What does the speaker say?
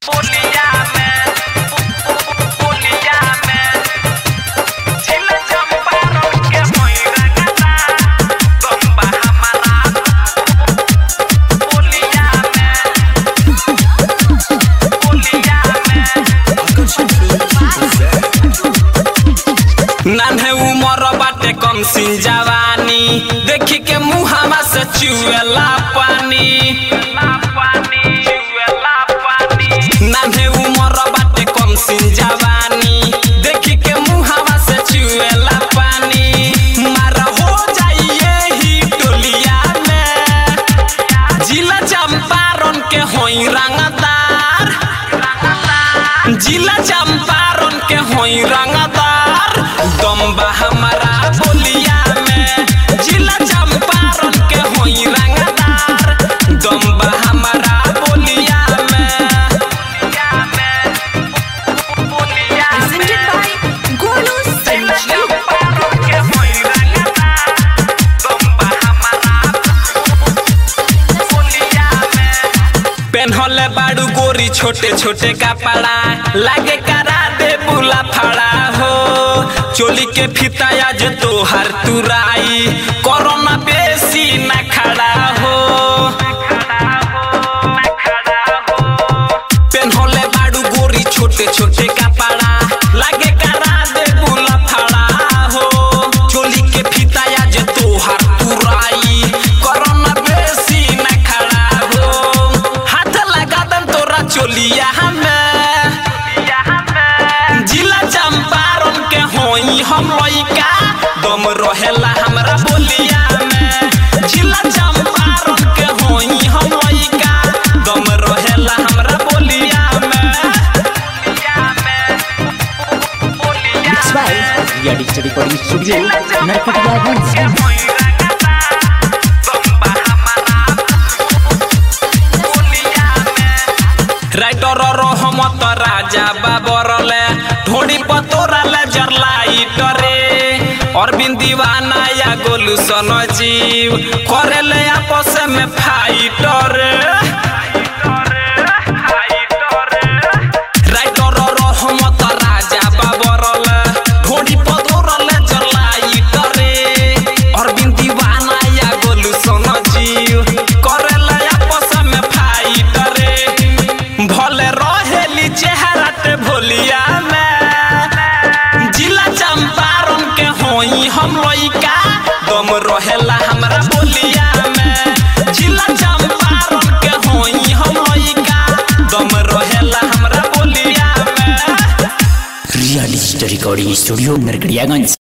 पुलिया में पुलिया में जिला चंपारण के मोइरा गदा गंबा हमारा पुलिया में पुलिया में नान्हे उमर बाटे कम सिन जवानी देखी के मुहावा से चुएला पानी नान्हे उमर बाटे कम सिन जवानी देखी के मुहावा से चुएला पानी मारा हो जाइए ही टोलिया में जिला चंपारण के होई रंगदार जिला चंपारण के होई रंगदार दम्बा हमारा बोलिया में जिला चंपारण के होई रंगदार दम्बा हमारा बोलिया में बोलिया Presented by Golu जिला Sanjeev. चंपारण के होई रंगदार दम्बा हमारा बोलिया में पेन्हले बाड़ू गोरी छोटे छोटे कपड़ा लागे करा दे बुला फड़ा हो चोली के फिता आज तोहर तुराई कोरोना बेसी न खड़ा हो पेन्हले बाड़ू गोरी छोटे छोटे कपड़ा लागे करा दे बुला फड़ा हो चोली के फिता आज तोहर तुराई कोरोना बेसी न खड़ा हो हाथ लगा दम तोरा चोलिया हमें जिला चंपारण के होई हम लइका दम रहेला हमरा बोलिया में जिला चंपारण के होई हम लइका दम रहेला हमरा बोलिया में Mixed by Ria Digital Recording Studio, Narkatiyaganj. Writer Rahmat Raja बाबरले ढोड़ी पतोराले जरलाइटरे अरविंद दीवाना या गोलू सन जीव करेले आपस में फाइटर राइटर रहमत राजा बाबरले ढोड़ी पतोराले जरलाइटरे अरविंद दीवाना या गोलू सन जीव करेले आपस में फाइटरे भले रहेली चेहरा ते भोलिया में जिला चंपारण के होई हम लइका दम रहेला हमरा बोलिया में जिला चंपारण के होई हम लइका दम रहेला हमरा बोलिया में Ria Digital Recording Studio, Narkatiyaganj.